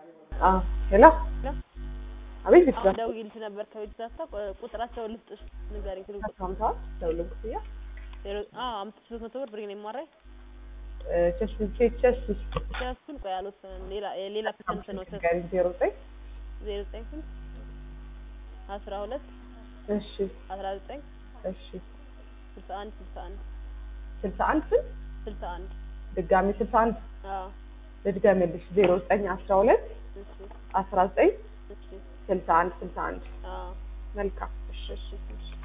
አዎ ሄሎ አቤት ቤተሰብ ደውዬልሽ ነበር ከቤት ዛታ ቁጥራቸውን ልስጥሽ ንገሪኝ ስልክ ቁጥር ሰምተዋል ደውልን ክፍያ ዜሮ አዎ አምስት ሺህ ሶስት መቶ ብር ብሬን የማራይ ቸስ ቼክ ቸስ ቸስቱን ቆይ አልወሰንም ሌላ ሌላ ፐርሰንት ነው ቸስ ጋሪ ዜሮ ዘጠኝ ዜሮ ዘጠኝ ስንት አስራ ሁለት እሺ አስራ ዘጠኝ እሺ ስልሳ አንድ ስልሳ አንድ ስልሳ አንድ ስንት ስልሳ አንድ ድጋሚ ስልሳ አንድ አዎ ልድገምልሽ ዜሮ ዘጠኝ አስራ ሁለት እሺ አስራ ዘጠኝ እሺ ስልሳ አንድ ስልሳ አንድ አዎ መልካም እሺ እሺ እሺ